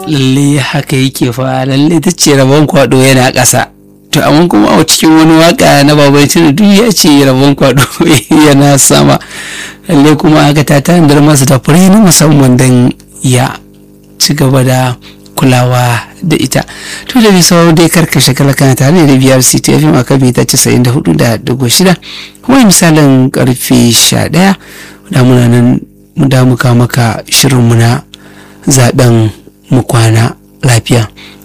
lalle haka yake fa lalle ta ce rabon kwado yana ƙasa to amma kuma a cikin wani waka na babai duk ya ce rabon kwado yana sama lalle kuma haka ta tanadar masa da fure na musamman don ya ci gaba da kulawa da ita to da bisa dai karkashe kalakana tare da biyar city fm a kan mita casa'in da hudu da dugu shida kuma misalin karfe sha daya da muna nan mu damuka maka shirin muna zaben mu kwana lafiya